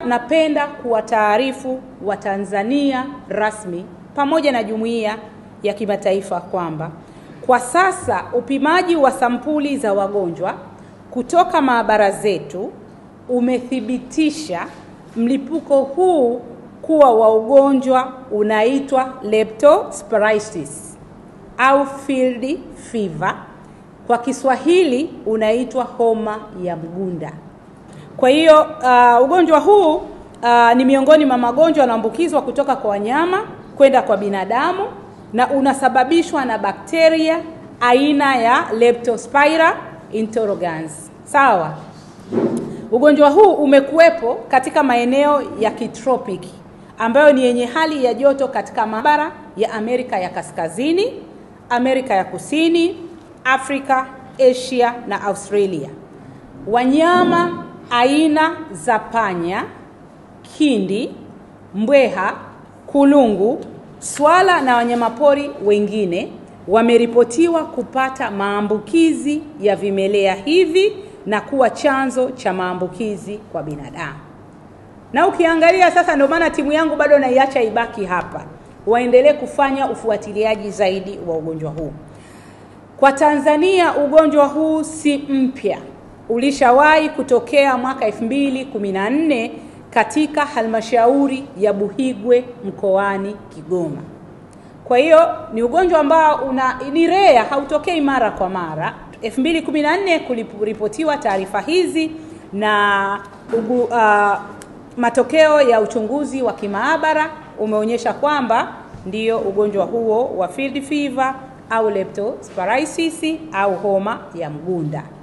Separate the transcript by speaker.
Speaker 1: Napenda kuwataarifu Watanzania rasmi pamoja na jumuiya ya kimataifa kwamba kwa sasa upimaji wa sampuli za wagonjwa kutoka maabara zetu umethibitisha mlipuko huu kuwa wa ugonjwa unaitwa leptospirosis au field fever, kwa Kiswahili unaitwa homa ya mgunda. Kwa hiyo uh, ugonjwa huu uh, ni miongoni mwa magonjwa yanaambukizwa kutoka kwa wanyama kwenda kwa binadamu na unasababishwa na bakteria aina ya Leptospira interrogans. Sawa. Ugonjwa huu umekuwepo katika maeneo ya kitropiki ambayo ni yenye hali ya joto katika mabara ya Amerika ya Kaskazini, Amerika ya Kusini, Afrika, Asia na Australia. Wanyama aina za panya, kindi, mbweha, kulungu, swala na wanyamapori wengine wameripotiwa kupata maambukizi ya vimelea hivi na kuwa chanzo cha maambukizi kwa binadamu. Na ukiangalia sasa, ndio maana timu yangu bado naiacha ibaki hapa, waendelee kufanya ufuatiliaji zaidi wa ugonjwa huu. Kwa Tanzania, ugonjwa huu si mpya, ulishawahi kutokea mwaka 2014 katika halmashauri ya Buhigwe mkoani Kigoma. Kwa hiyo ni ugonjwa ambao una ni rare, hautokei mara kwa mara. 2014 kuliripotiwa taarifa hizi na ugu, uh, matokeo ya uchunguzi wa kimaabara umeonyesha kwamba ndiyo ugonjwa huo wa field fever au leptospirosis au homa ya mgunda.